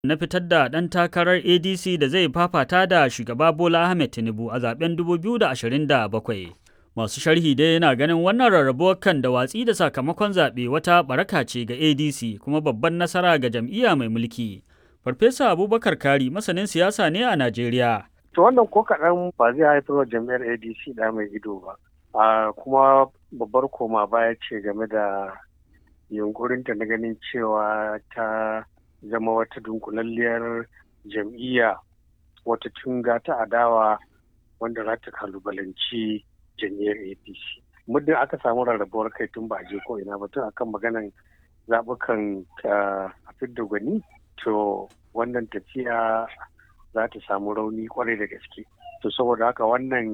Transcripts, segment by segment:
na fitar da ɗan takarar ADC da zai fafata da shugaba Bola Ahmed Tinubu a zaben 2027. Masu sharhi dai yana ganin wannan rarrabuwar kan da watsi da sakamakon zaɓe wata baraka ce ga ADC kuma babban nasara ga jam'iyya mai mulki. Farfesa Abubakar Kari masanin siyasa ne a Najeriya. To wannan ko kaɗan ba zai haifar wa jam'iyyar ADC da mai ido ba. a kuma babbar koma baya ce game da yunkurinta na ganin cewa ta zama wata dunkulalliyar jam'iyya wata tunga ta adawa wanda za ta kalubalanci jam'iyyar apc muddin aka samu rarrabuwar kai tun ba je ko ina ba tun akan maganan zaɓukan a fidda gwani to wannan tafiya za ta samu rauni kwarai da gaske to saboda haka wannan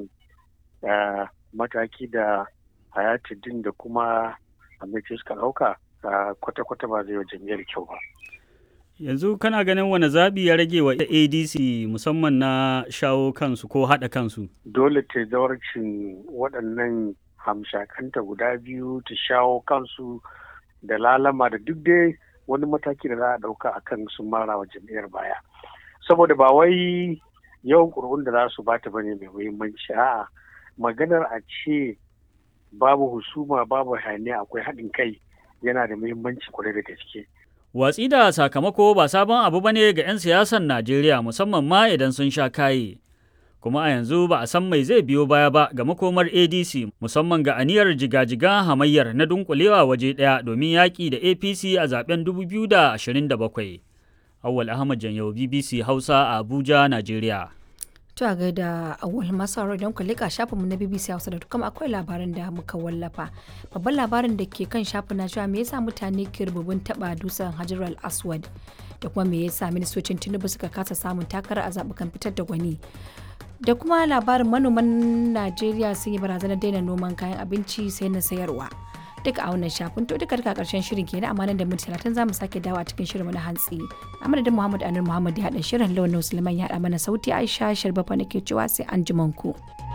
mataki da hayatuddin da kuma amince suka ɗauka kwata-kwata ba zai wa jam'iyyar kyau ba. Yanzu kana ganin wani zaɓi ya rage wa ADC musamman na shawo kansu ko haɗa kansu? Dole ta zawarcin waɗannan hamshakanta guda biyu ta shawo kansu da lalama da duk dai wani mataki da za a ɗauka a kan sun mara wa jam'iyyar baya. Saboda ba wai yawan ƙuri'un da za su bata bane mai muhimmanci a'a maganar a ce babu husuma babu hayaniya akwai haɗin kai yana da muhimmanci kwarai da gaske. Watsi da sakamako ba sabon abu bane ga 'yan siyasan Najeriya musamman ma idan sun sha kaye. Kuma a yanzu ba a san mai zai biyo baya ba ga makomar ADC musamman ga aniyar jiga-jiga hamayyar na dunkulewa waje ɗaya domin yaƙi da APC a zaben 2027. Awwal Ahmad Janyau BBC Hausa a Abuja, Najeriya. To a gaida awal masu haro don kwalika shafinmu na BBC Hausa da kuma akwai labarin da muka wallafa. Babban labarin da ke kan shafin na cewa me yasa mutane ke rububin taba dusan Hajar al-Aswad da kuma me yasa ministocin Tinubu suka kasa samun takara a zabukan fitar da gwani. Da kuma labarin manoman Najeriya sun yi barazanar daina noman kayan abinci sai na sayarwa. duka a wannan shafin to duka duka karshen shirin kenan amma nan da minti talatin za mu sake dawa cikin shirin na hantsi a madadin muhammad anur muhammad ya haɗa shirin lawan musulman ya haɗa mana sauti aisha sharbafa nake cewa sai an ku.